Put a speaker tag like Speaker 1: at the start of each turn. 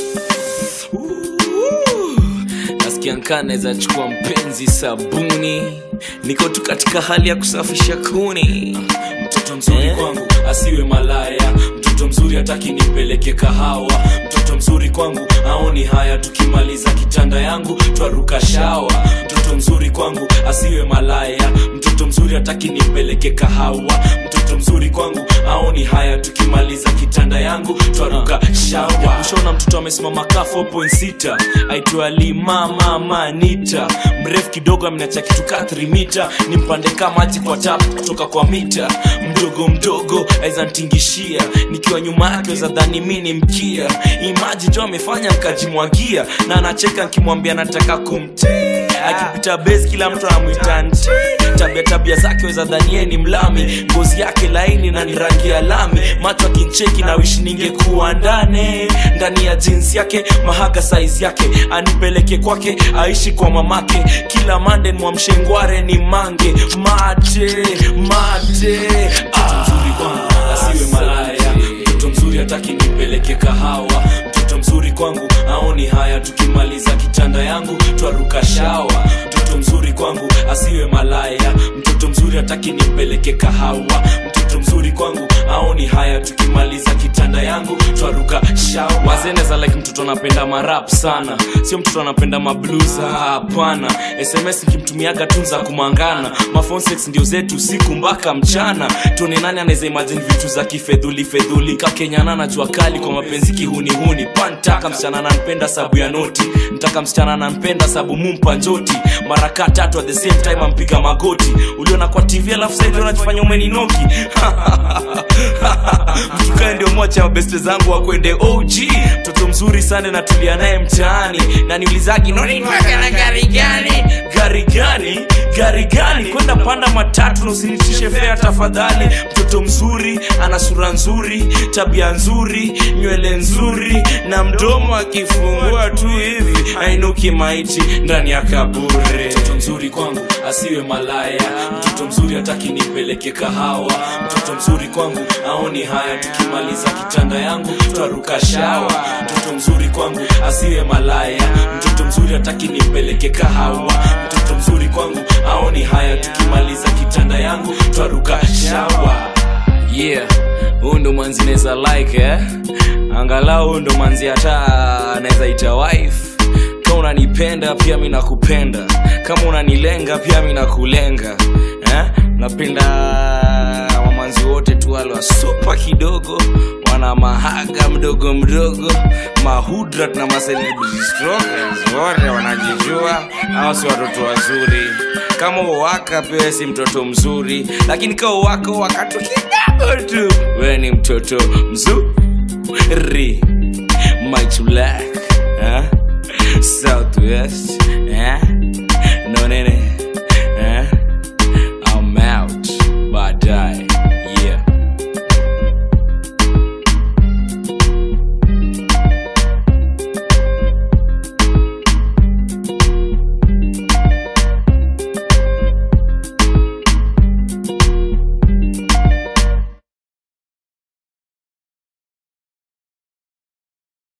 Speaker 1: nasikia nkaa naweza chukua mpenzi sabuni niko tu katika hali ya kusafisha kuni
Speaker 2: mtoto mzuri
Speaker 1: Eh?
Speaker 2: kwangu asiwe malaya mtoto mzuri hataki nipeleke kahawa mtoto mzuri kwangu aoni haya tukimaliza kitanda yangu twaruka shawa mtoto mzuri kwangu asiwe malaya mtoto mzuri hataki nipeleke kahawa mtoto mzuri kwangu aoni haya tukimaliza kitanda yangu twaruka shawa ushaona mtoto amesimama ka 4.6 aitwa limamamanita mrefu kidogo amenacha kitu ka 3 mita ni mpande ka maji kwa tap kutoka kwa mita mdogo mdogo aweza ntingishia nikiwa nyuma yake weza dhani mi ni mkia imaji jo amefanya nkajimwagia na anacheka nkimwambia nataka kumti akipita bes kila mtu anamwita nti tabia tabia zake weza dhanie ni mlami ngozi yake laini na ni rangi ya lami macho akincheki na wishi ningekuwa ndani ndani ya jinsi yake mahaga saizi yake anipeleke kwake aishi kwa mamake kila mande mwamshengware ni mange mate mate mtoto mzuri kwangu asiwe malaya mtoto mzuri hataki nipeleke kahawa mtoto mzuri kwangu aoni haya tukimaliza kitanda yangu twaruka shawa mtoto mzuri kwangu asiwe malaya mtoto mzuri hataki nipeleke kahawa mtoto mzuri kwangu aoni haya tukimaliza kitanda yangu twaruka shawa wazeneza like mtoto anapenda marap sana sio mtoto anapenda mablues hapana sms nikimtumiaga tu za kumangana mafonsex ndio zetu usiku mpaka mchana tuone nani anaweza imagine vitu za kifedhuli fedhuli kakenyana na jua kali kwa mapenzi kihunihuni pantaka msichana ananipenda sabu ya noti ntaka msichana ananipenda sabu mumpa njoti maraka tatu at the same time ampiga magoti uliona kwa tv alafu saidi unajifanya umeninoki mtukae ndio mocha mabeste zangu wakwende og mtoto mzuri sana natulia naye mtaani na niulizagi nonitaka na gari gani gari gani gari gani kwenda panda matatu na usinitishe fea tafadhali mtoto mzuri ana sura nzuri tabia nzuri nywele nzuri na mdomo akifungua tu hivi ainuki maiti ndani ya kaburi mtoto mzuri kwangu asiwe malaya mtoto mzuri hataki nipeleke kahawa mtoto mzuri kwangu aoni haya tukimaliza kitanda yangu twaruka shawa mtoto mzuri kwangu asiwe malaya mtoto mzuri hataki nipeleke kahawa mtoto mzuri kwangu aoni haya tukimaliza kitanda yangu twaruka shawa
Speaker 1: yeah huu ndo mwanzi naweza like eh? angalau huu ndo manzi hata naweza ita wife kama unanipenda pia mi nakupenda kama unanilenga pia mi nakulenga eh? napenda wamanzi wote tu wale wasupa kidogo wana mahaga mdogo mdogo mahudrat na macelebrity strokers wote wanajijua au si watoto wazuri kama uwaka pia si mtoto mzuri lakini kama uwaka wakatu kidogo tu we ni mtoto mzuri Mike Black eh? Southwest eh? no nene